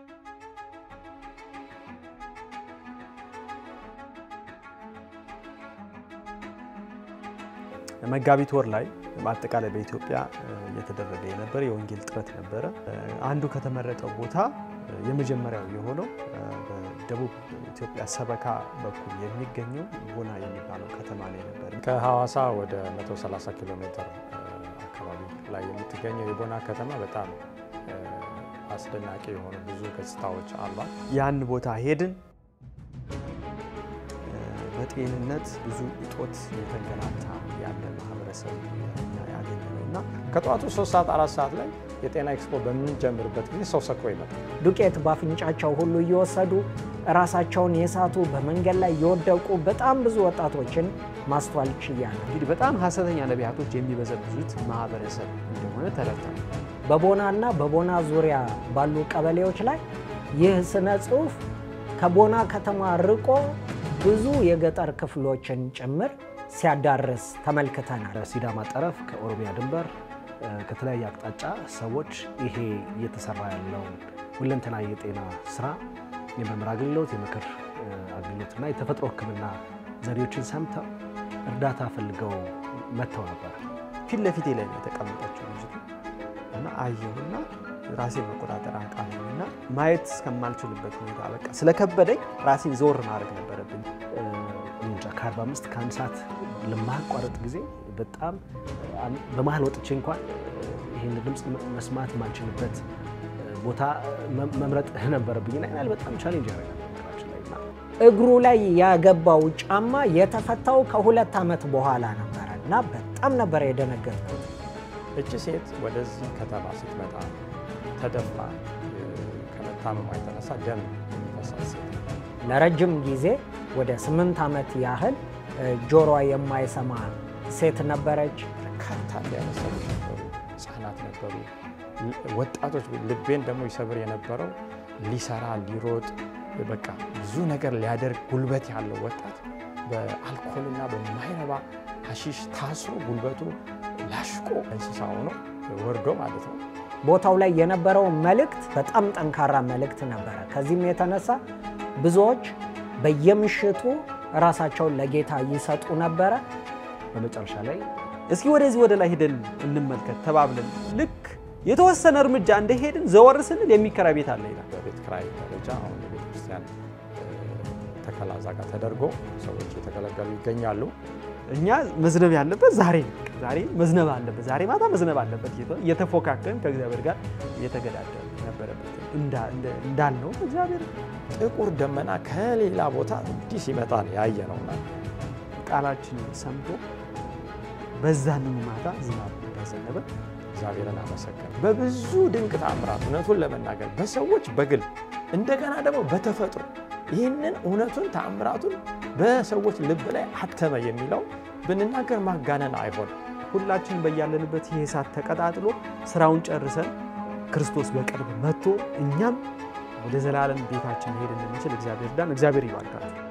መጋቢት ወር ላይ በአጠቃላይ በኢትዮጵያ እየተደረገ የነበረ የወንጌል ጥረት ነበረ። አንዱ ከተመረጠው ቦታ የመጀመሪያው የሆነው በደቡብ ኢትዮጵያ ሰበካ በኩል የሚገኘው ቦና የሚባለው ከተማ ላይ ነበር። ከሐዋሳ ወደ 130 ኪሎ ሜትር አካባቢ ላይ የምትገኘው የቦና ከተማ በጣም አስደናቂ የሆኑ ብዙ ገጽታዎች አሏት። ያን ቦታ ሄድን። በጤንነት ብዙ እጦት የተንገላታ ያለ ማህበረሰብ ያገኘ ነው እና ከጠዋቱ 3 ሰዓት 4 ሰዓት ላይ የጤና ኤክስፖ በምንጀምርበት ጊዜ ሰው ሰክሮ ይመጣል። ዱቄት በአፍንጫቸው ሁሉ እየወሰዱ ራሳቸውን የሳቱ በመንገድ ላይ የወደቁ በጣም ብዙ ወጣቶችን ማስተዋል ችያለሁ። እንግዲህ በጣም ሐሰተኛ ነቢያቶች የሚበዘብዙት ማህበረሰብ እንደሆነ ተረድተናል። በቦናና በቦና ዙሪያ ባሉ ቀበሌዎች ላይ ይህ ስነ ጽሑፍ ከቦና ከተማ ርቆ ብዙ የገጠር ክፍሎችን ጭምር ሲያዳርስ ተመልክተናል። ከሲዳማ ጠረፍ ከኦሮሚያ ድንበር ከተለያየ አቅጣጫ ሰዎች ይሄ እየተሰራ ያለው ሁለንተና የጤና ስራ የመምህር አገልግሎት፣ የምክር አገልግሎትና የተፈጥሮ ሕክምና ዘዴዎችን ሰምተው እርዳታ ፈልገው መጥተው ነበር። ፊት ለፊቴ ላይ ነው የተቀመጠችው ልጅቱ እና አየሁና ራሴን መቆጣጠር አቃተኝ እና ማየት እስከማልችልበት ሁኔታ በቃ ስለከበደኝ ራሴን ዞር ማድረግ ነበረብኝ። እንጃ ከ45 ከአንድ ሰዓት ለማቋረጥ ጊዜ በጣም በመሀል ወጥቼ እንኳን ይህን ድምፅ መስማት የማልችልበት ቦታ መምረጥ ነበረብኝ እና ይናል በጣም ቻሌንጅ ያደርጋል ነገራችን ላይ እና እግሩ ላይ ያገባው ጫማ የተፈታው ከሁለት ዓመት በኋላ ነበረ እና በጣም ነበረ የደነገጥኩት። እቺ ሴት ወደዚህ ከተማ ስትመጣ ተደፍራ ከመታመሟ የተነሳ ደም የሚፈሳት ሴት ለረጅም ጊዜ ወደ ስምንት ዓመት ያህል ጆሮዋ የማይሰማ ሴት ነበረች። በርካታ ሊያመሰሉ ነበሩ፣ ህጻናት ነበሩ፣ ወጣቶች። ልቤን ደግሞ ይሰብር የነበረው ሊሰራ ሊሮጥ በቃ ብዙ ነገር ሊያደርግ ጉልበት ያለው ወጣት በአልኮልና በማይረባ ሀሺሽ ታስሮ ጉልበቱ ላሽቆ እንስሳ ሆኖ ወርዶ ማለት ነው። ቦታው ላይ የነበረው መልእክት በጣም ጠንካራ መልእክት ነበረ። ከዚህም የተነሳ ብዙዎች በየምሽቱ ራሳቸውን ለጌታ ይሰጡ ነበረ። በመጨረሻ ላይ እስኪ ወደዚህ ወደ ላይ ሄደን እንመልከት ተባብለን ልክ የተወሰነ እርምጃ እንደሄድን ዘወር ስንል የሚከራይ ቤት አለ ይላል። በቤት ክራይ ደረጃ አሁን የቤተ ክርስቲያን ተከላ እዛ ጋር ተደርጎ ሰዎች የተገለገሉ ይገኛሉ። እኛ መዝነብ ያለበት ዛሬ ነው። ዛሬ መዝነብ አለበት፣ ዛሬ ማታ መዝነብ አለበት እየተፎካከርን ከእግዚአብሔር ጋር እየተገዳደር ነበረበት እንዳልነው እግዚአብሔር ጥቁር ደመና ከሌላ ቦታ እንዲህ ሲመጣ ነው ያየ ነውና ቃላችን ሰምቶ በዛንኑ ማታ ዝናብ እንዳዘነበ እግዚአብሔርን አመሰገን። በብዙ ድንቅ ተአምራት እውነቱን ለመናገር በሰዎች በግል እንደገና ደግሞ በተፈጥሮ ይህንን እውነቱን ተአምራቱን በሰዎች ልብ ላይ አተመ የሚለው ብንናገር ማጋነን አይሆንም። ሁላችን በያለንበት ይህ እሳት ተቀጣጥሎ ስራውን ጨርሰን ክርስቶስ በቅርብ መጥቶ እኛም ወደ ዘላለም ቤታችን መሄድ እንድንችል እግዚአብሔር ዳን እግዚአብሔር ይባርካል።